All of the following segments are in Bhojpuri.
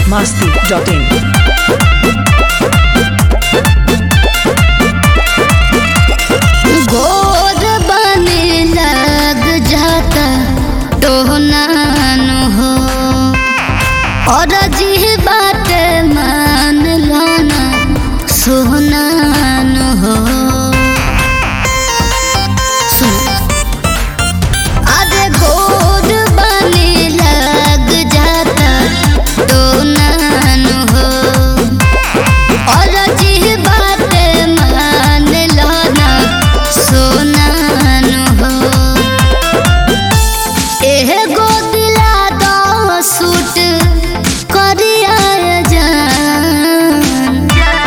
masti.in. गोर बने लग जाता टोहनान हो और जी बात मान लाना सोहनान हो सुनो अरे गोर बने लग जाता टोहनान हो और जी बात मान लाना सोनान हो एह गो दिला दो सूट करिया जान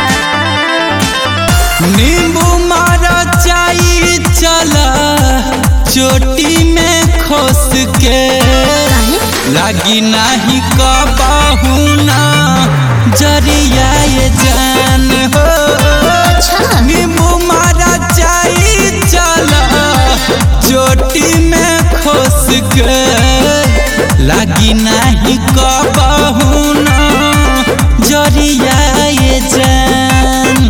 नींबू मारा चाई चला चोटी में खोस के लागी नाही कबाहू ना जरिया ये जान हो अच्छा नींबू मारा चाई चला चोटी में खोस के लागी नाही कबाहू ना जरिया ये जान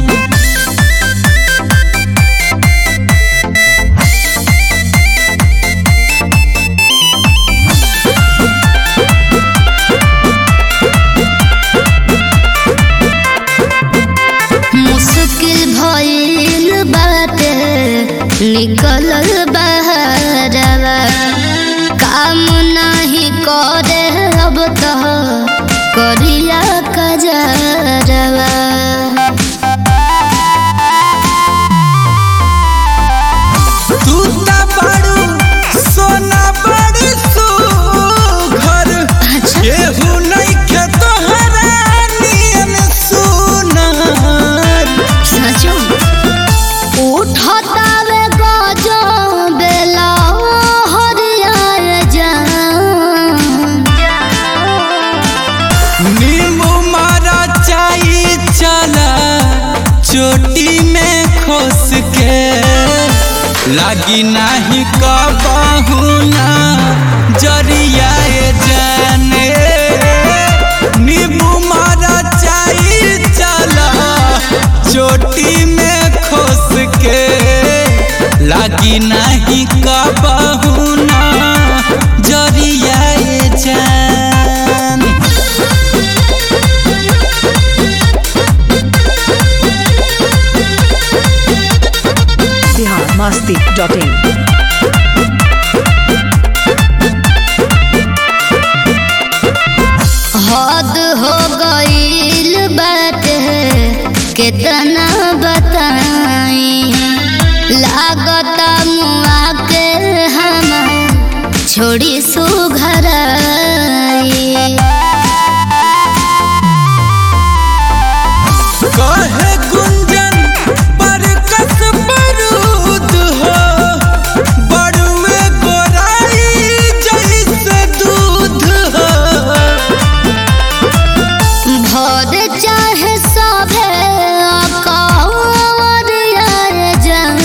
मुश्किल भइल बाटे निकलल बहरवा काम नाही करे अब तो करिया कजरवा तू ता बड़ू सोना बड़ी सुघर अच्छा केहू नइखे तोहरा नियन सुनार सचो उठतावे गजो बेला हरियर जान नींबू मारा चाई चला चोटी में खोस के लागी नाही कबाहू ना जरिया ये जाने नींबू मारा चाई चला चोटी में खोस के लागी नाही कबाहू ना जरिया ये जान Bihar masti.in. हद हो गईल बाटे कितना बताई लागता मुआ के हम छोड़ी सुघराई कहे गुंजन पर कस बरूद हो बड़ुए गोराई जैसे दूध हो भर चाहे सभे अकवरिया जान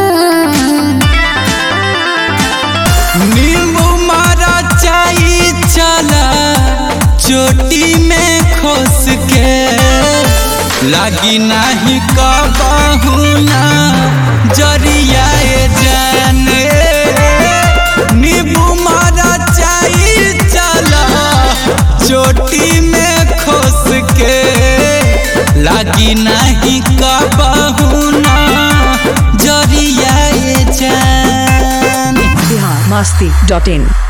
नींबू मारा चाई चला चोटी में खोस के लागी नाही कबाहू ना जरिया ये जाने नींबू मारा चाई चला चोटी में खोस के लागी नाही कबाहू ना जरिया ये जान Bihar masti.in.